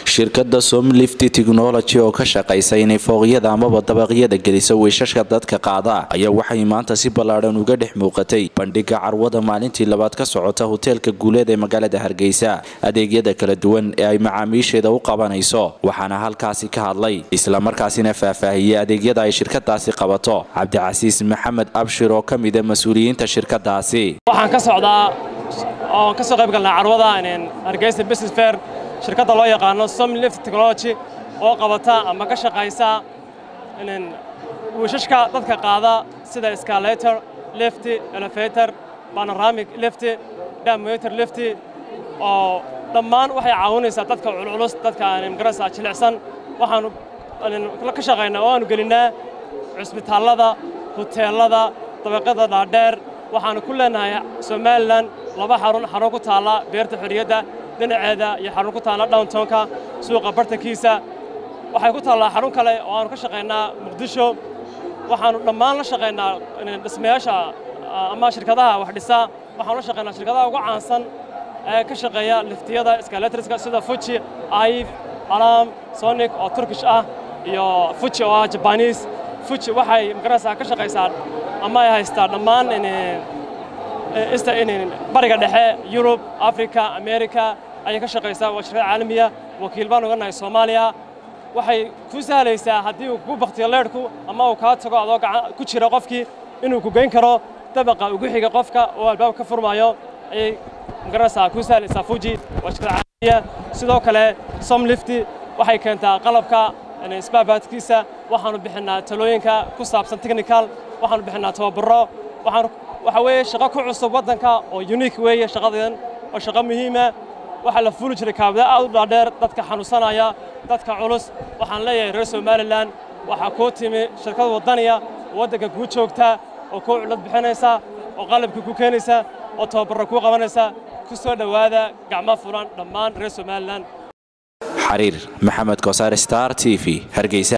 shirkadda somlifty technology oo ka shaqaysa inay fooqyada amaba dabaqyada geliso wiishashka dadka qaada ayaa waxay maanta si ballaadhan uga dhex muuqatay bandhiga carwada maalintii labaad ka socota hoteelka guuleed ee magaalada hargeysa adeegyada kala duwan ee ay macaamiisheeda u qabanayso waxaana halkaasi ka hadlay islamarkaasina faahfaahiyey adeegyada ay shirkadaasi qabato cabdicasiis maxamed abshir oo ka mida mas-uuliyiinta shirkadaasi waxaan ka socdaa oon ka soo qayb galnaa carwada hargeysa business fair shirkadda loo yaqaano somlift technology oo qabata ama ka shaqaysa wiishashka dadka qaada sida scalator lifty elevator panoramic lifty damotor lifty oo dhammaan waxay caawinaysaa dadka culculus dadka magarasa jilicsan waxaanu ka shaqaynaa oo aanu gelinnaa cusbitaallada huteellada dabaqyada dhaadheer waxaanu ku leenahay somalilan laba xarun xarun ku taalla beerta xorriyadda dhinaceeda iyo xarun ku taalla downtownka suuqa bartankiisa waxay ku taallaa xarun kale oo aanu ka shaqaynaa muqdisho waxaanu dhammaan la shaqaynaa dhismayaasha ama shirkadaha wax dhisa waxaanu la shaqaynaa shirkadaha ugu caansan ee ka shaqeeya liftiyada skaletriska sida fuji aif alam sonic oo turkish ah iyo fuji oo ah jabaniis fuji waxay magaraysaa ka shaqaysaa ama ay haystaa dhammaan bariga dhexe yurub africa america ayay ka shaqaysaa waa shirkad caalamiya wakiil baan uga nahay soomaaliya waxay ku sahlaysaa haddii uu kugu baktiyo leedhku ama uu kaa tago adoo ku jira qofkii inuu ku geyn karo dabaqa ugu xiga qofka oo albaab ka furmaayo ayay magaraysaa ku sahlaysaa fuji waa shirkad caalamiya sidoo kale somlifty waxay keentaa qalabka isbaabaadkiisa waxaanu bixinnaa talooyinka ku saabsan technical waxaanu bixinnaa tababaro waxaanu waxa weeye shaqo ku cusub waddanka oo unique weeye shaqadan oo shaqo muhiima waxaa la fuuli jiray kaabada aad u dhaadheer dadka xanuunsanaya dadka culus waxaan leeyahay reer somalilan waxaa kuu timi shirkad waddaniya oo waddanka kuu joogta oo kuu cullad bixinaysa oo qalabka ku keenaysa oo tababarro kuu qabanaysa ku soo dhowaada gacmo furan dhammaan reer somalilan xariir maxamed kosaar star t v hargeysa